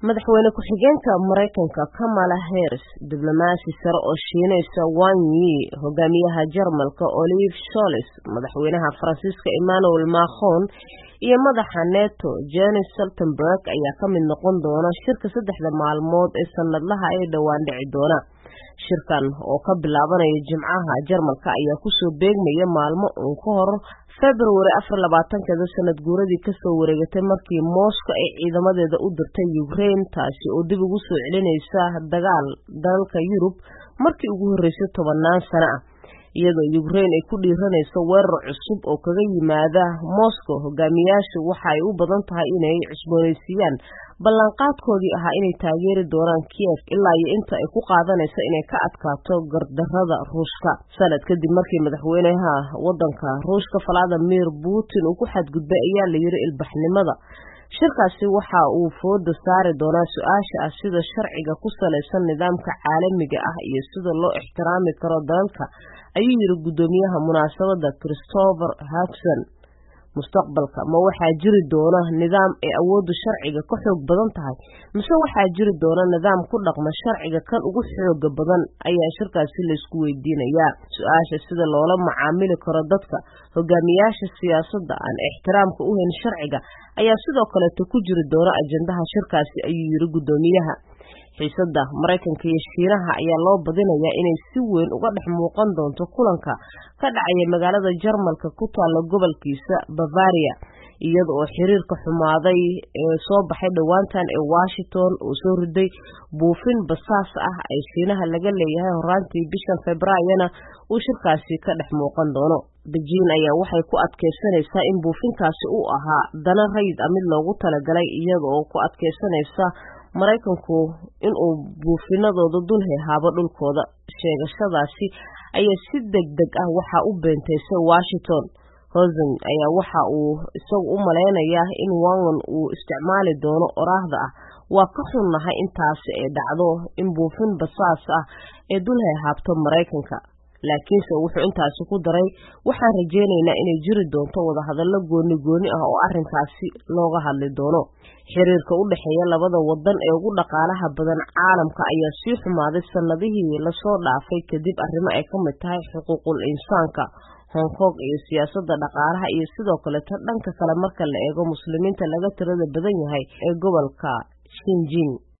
madaxweyne ku-xigeenka maraykanka kamala harris diblomaasi sare oo shiinaysa wang yi hogaamiyaha jarmalka olive sholes madaxweynaha faransiiska emmanuel macron iyo madaxa neto jenis saltenberg ayaa ka mid noqon doona shirka saddexda maalmood ee sanadlaha ee dhowaan dhici doona shirkan oo ka bilaabanaya jimcaha jarmalka ayaa kusoo beegmaya maalmo uun ka hor february afar labaatankeeda sanad guuradii kasoo wareegatay markii moscow ay ciidamadeeda u dirtay ukraine taasi oo dib ugu soo celinaysa dagaal dalalka yurub markii ugu horreysay tobannaan sano ah iyadoo ukraine ay ku dhiiranayso weerar cusub oo kaga yimaada moscow hogaamiyaashu waxa ay u badan tahay inay cusboonaysiiyaan ballanqaadkoodii ahaa inay taageeri doonaan kiev ilaa iyo inta ay ku qaadanayso inay ka adkaato gardarrada ruushka sanad kadib markii madaxweynaha waddanka ruushka valadimir putin uu ku xadgudbay ayaa la yiri ilbaxnimada shirkaasi waxa uu fooda saari doonaa su-aasha ah sida sharciga ku salaysan nidaamka caalamiga ah iyo sida loo ixtiraami karo dalalka ayuu yiri guddoomiyaha munaasabadda christopher hagson mustaqbalka ma waxaa jiri doona nidaam ay awooddu sharciga ka xoog badan tahay mise waxaa jiri doona nidaam ku dhaqma sharciga kan ugu xooga badan ayaa shirkaasi laysku weydiinayaa su-aasha sida loola macaamili karo dadka hogaamiyaasha siyaasadda aan ixtiraamka u hayn sharciga ayaa sidoo kaleeto ku jiri doona ajendaha shirkaasi ayuu yiri guddoomiyaha xiisadda maraykanka iyo shiinaha ayaa loo badinayaa inay si weyn uga dhex muuqan doonto kulanka ka dhacaya magaalada jarmalka ku taalla gobolkiisa bavaria iyada oo xiriirka xumaaday ee soo baxay dhowaantan ee washington oo soo riday buufin basaas ah ay shiinaha laga leeyahay horaantii bishan februaryona uu shirkaasi ka dhex muuqan doono bejiin ayaa waxay ku adkaysanaysaa in buufinkaasi uu ahaa dana rayid a mid loogu talagalay iyada oo ku adkaysanaysa maraykanku inuu buufinadooda dul hehaabo dhulkooda sheegashadaasi ayaa si deg deg ah waxaa u beenteysay washington hosen ayaa waxa uu isagu u malaynayaa in wangan uu isticmaali doono oraahda ah waa ka xunnahay intaasi ay dhacdo in buufin basaas ah ee dul hehaabto maraykanka laakiinse wuxuu intaasi ku daray waxaan rajaynaynaa inay jiri doonto wadahadallo gooni gooni ah oo arrinkaasi looga hadli doono xiriirka u dhexeeya labada wadan ee ugu dhaqaalaha badan caalamka ayaa sii xumaaday sanadihii lasoo dhaafay kadib arrimo ay ka mid tahay xuquuqul insaanka hong kong iyo siyaasadda dhaqaalaha iyo sidoo kaleto dhanka kale marka la eego muslimiinta laga tirada badan yahay ee gobolka shinjin